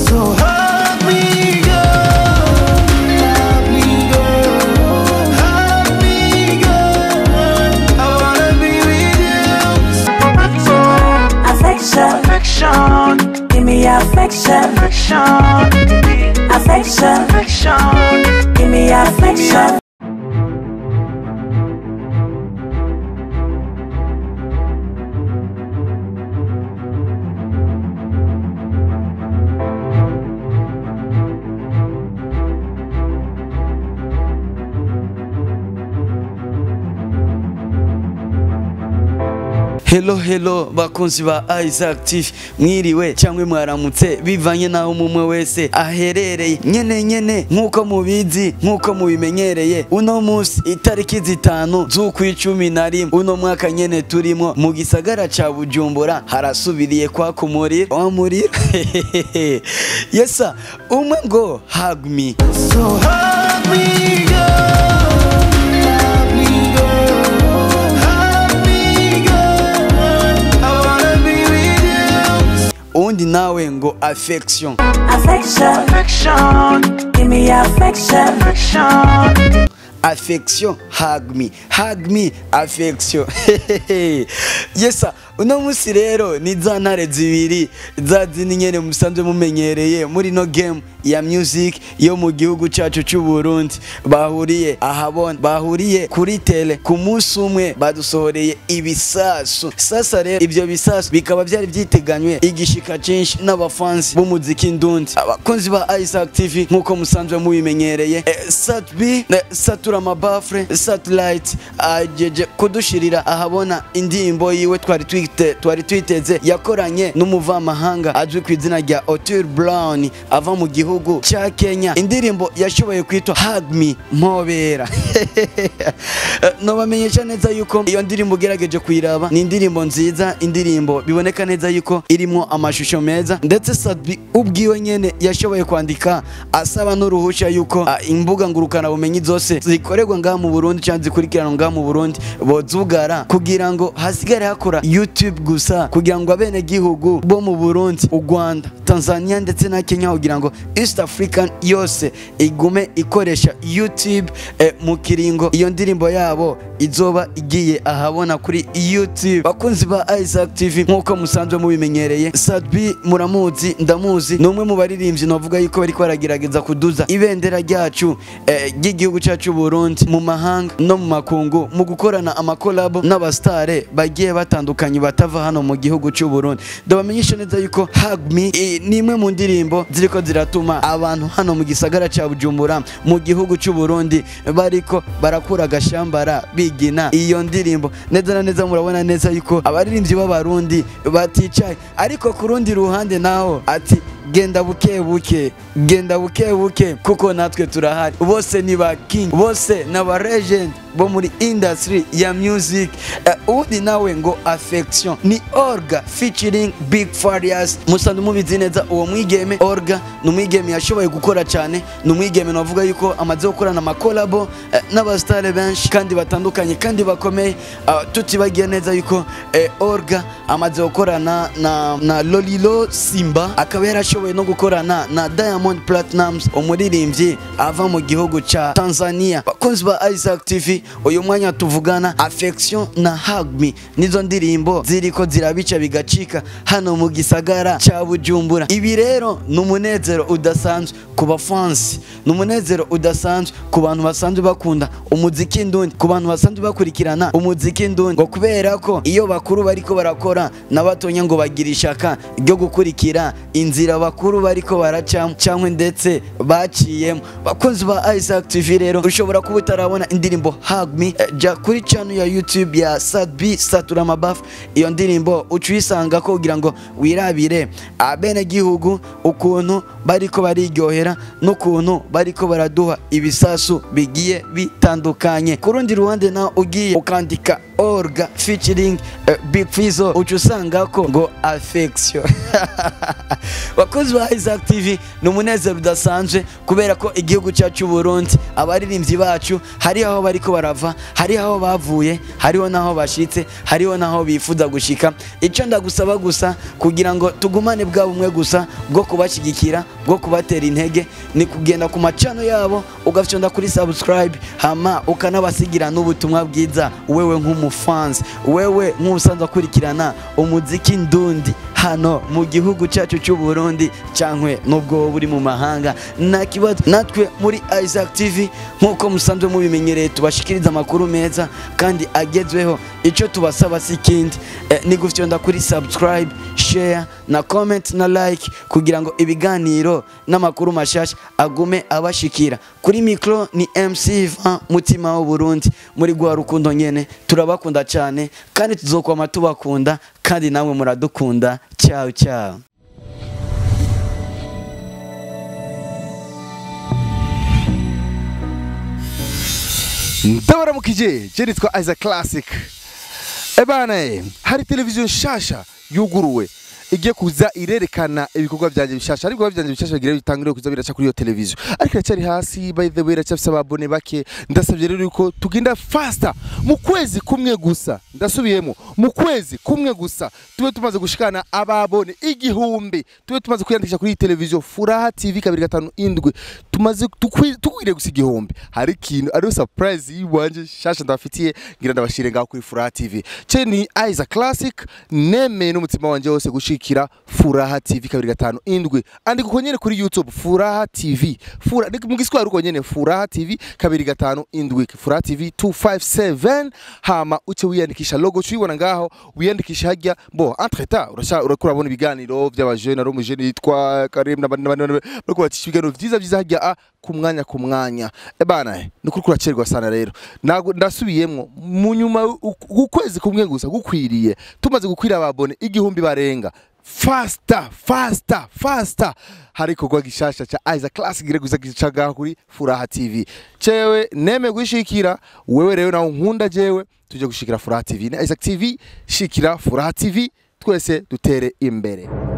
So hug me, girl. Hug me, girl. Hug me, girl. I wanna be with you. Affection, Affection, give me affection, affection, affection, affection. give me affection. Hello hello bakunzi ba Isaac TV mwiriwe cyangwa mwaramutse bivanye naho umwe wese aherereye nyene nyene nkuko mubizi nkuko mubimenyereye uno munsi itariki zitanu z'ukwicumi na rimwe uno mwaka nyene turimo mu gisagara ca Bujumbura harasubiriye kwaka umuriro wa muriro yesa umwe ngo hug me So hug me, girl. Hug me, girl. Hug me, girl. I wanna be with you. uwundi nawe ngo affection Affection, Affection, give me affection, affection. affection hug me hug me affection yesa uno munsi rero ni za ntare zibiri za zindi nyene musanzwe mumenyereye muri no game ya music yo mu gihugu cacu c'u Burundi bahuriye ahabona bahuriye kuri tele ku munsi umwe badusohoreye ibisasu sasa rero ivyo bisasu bikaba vyari vyiteganywe igishika cinshi n'abafansi b'umuziki ndundi abakunzi ba Isaac TV nkuko musanzwe mubimenyereye eh, Sat B eh, Satura Amabafre Satellite ajeje kudushirira ahabona indirimbo yiwe twari twite twari twiteze yakoranye n'umuvamahanga azwi ku izina rya Otur Brown ava mu gihugu ca Kenya indirimbo yashoboye kwitwa Hug Me Mpobera Eh, nobamenyesha neza yuko iyo ndirimbo ugerageje kuyiraba ni indirimbo nziza indirimbo biboneka neza yuko irimo amashusho meza ndetse Sadbi ubwiwe nyene yashoboye kwandika asaba n'uruhusha yuko ah, imbuga ngurukana bumenyi zose zikorerwa ngaha mu Burundi cyangwa zikurikirana ngaha mu Burundi bozugara kugira ngo hasigare hakora YouTube gusa kugira ngo abene gihugu bo mu Burundi u Rwanda Tanzania ndetse na Kenya kugira ngo East African yose igume ikoresha YouTube eh, mu kiringo iyo ndirimbo yabo izoba igiye ahabona kuri YouTube bakunzi ba Isaac TV nkuko musanzwe mubimenyereye Sadbi muramuzi ndamuzi ni umwe mu baririmbyi navuga yuko bariko baragerageza kuduza ibendera ryacu eh, ry'igihugu cyacu Burundi mu mahanga no mu makungu mu gukorana amakolabo n'abastare bagiye batandukanye batava hano mu gihugu cy'u Burundi ndabamenyesha neza yuko Hug Me eh, ni imwe mu ndirimbo ziriko ziratuma abantu hano mu gisagara cya Bujumbura mu gihugu cy'u Burundi bariko barakura agashambara bigina iyo ndirimbo neza na neza murabona neza yuko abaririmbyi b'abarundi baticaye ariko ku rundi ruhande naho ati genda buke buke genda buke buke kuko natwe turahari bose ni ba king bose ni aba legend bo muri industry ya music Eh, uwundi nawe ngo affection ni orga featuring big farias musanzwe mubizi neza uwo mwigeme orga ni umwigeme yashoboye gukora cyane ni umwigeme navuga yuko amaze gukorana amakolabo eh, n'abasitare benshi kandi batandukanye kandi bakomeye Ah, tutibagiye neza yuko eh, orga amaze gukorana na, na lolilo simba akaba yarashoboye no gukorana na diamond platinums umuririmbyi ava mu gihugu ca tanzania bakunzi ba isaac tv uyu mwanya tuvugana affection na hug me nizo ndirimbo ziriko zirabica bigacika hano mu gisagara ca bujumbura ibi rero ni umunezero udasanzwe ku bafansi ni umunezero udasanzwe ku bantu basanzwe bakunda umuziki ndundi ku bantu basanzwe bakurikirana umuziki ndundi ngo kubera ko iyo bakuru bariko barakora na batonya ngo bagira ishaka ryo gukurikira inzira bakuru bariko baracamo cyangwa ndetse baciyemo bakunzi ba Isaac TV rero ushobora kuba utarabona indirimbo Hug Me eh, jya kuri channel ya YouTube ya Sadbi Satura Mabafu iyo ndirimbo uca uyisanga ko kugira ngo wirabire abene gihugu ukuntu bariko bariryohera n'ukuntu bariko baraduha ibisasu bigiye bitandukanye ku rundi ruhande nawe ugiye ukandika orga featuring uh, big fizo uca usanga ko ngo affection bakozi ba Isaac TV ni umunezero udasanzwe kubera ko igihugu cyacu Burundi abaririmbyi bacu hari aho bariko barava hari aho bavuye hariho naho bashitse hariho naho bifuza gushika icyo ndagusaba gusa kugira ngo tugumane bwa bumwe gusa bwo kubashyigikira bwo kubatera intege ni kugenda ku macano yabo ugafyonda kuri subscribe hama ukanabasigira n'ubutumwa bwiza wewe nk'umufansi wewe nk'usanzwe akurikirana umuziki ndundi hano mu gihugu cyacu cy'u Burundi cyangwa nubwo wowe uri mu mahanga nta kibazo natwe muri Isaac TV nk'uko musanzwe mubimenyereye tubashikiriza amakuru meza kandi agezweho icyo tubasaba si ikindi eh, ni gufyonda kuri subscribe share na comment na like kugira ngo ibiganiro n'amakuru mashasha agume abashikira kuri mikro ni MC Van mutima w'u Burundi muri gwa rukundo nyene turabakunda cyane kandi tuzokwama tubakunda kandi namwe muradukunda ciao ciao ndabaramukije je nitwa Isaac Classic ebana eh, hari televiziyo nshasha yuguruwe igiye kuza irerekana ibikorwa byanjye bishasha ariko ibikorwa byanjye bishasha bigira bitangire kuza biraca kuri iyo televiziyo ariko iracyari hasi by the way iracyafise ababone bake ndasabye rero yuko tugenda faster mu kwezi kumwe gusa ndasubiyemo mu kwezi kumwe gusa tube tumaze gushikana ababone igihumbi tube tumaze kwiyandikisha kuri iyi televiziyo furaha tv kabiri gatanu indwi tumaze tukwi- tukwiriye gusa igihumbi hari ikintu ariyo surprise yiwanje shasha ndabafitiye ngira ndabashire ngaho kuri furaha tv ce ni Isaac Classic nemeye n'umutima wanje wose gushikira furaha tv kabiri gatanu indwi andika uko nyene kuri youtube furaha tv Fura, ni mu giswahili uko nyene furaha tv kabiri gatanu indwi furaha tv 257 hama uce wiyandikisha logo cuyibona ngaho wiyandikisha hajya bo entre temps urasha urakura bona ibiganiro by'abajene ari umujene yitwa Karim n'abandi n'abandi bariko bacisha ibiganiro vyiza vyiza hajya a ku mwanya ku mwanya ebana ni ukuri kuracerwa sana rero Nago- ndasubiyemwo mu nyuma u- ukwezi kumwe gusa gukwiriye tumaze gukwira ababone igihumbi barenga fasta fasta fasta hari ikorwa gishasha ca Isaac Classic gire guza gicaga kuri Furaha TV cewe neme gushikira wewe rero nawe nkunda jewe tuje gushikira Furaha TV na Isaac TV shikira Furaha TV twese dutere imbere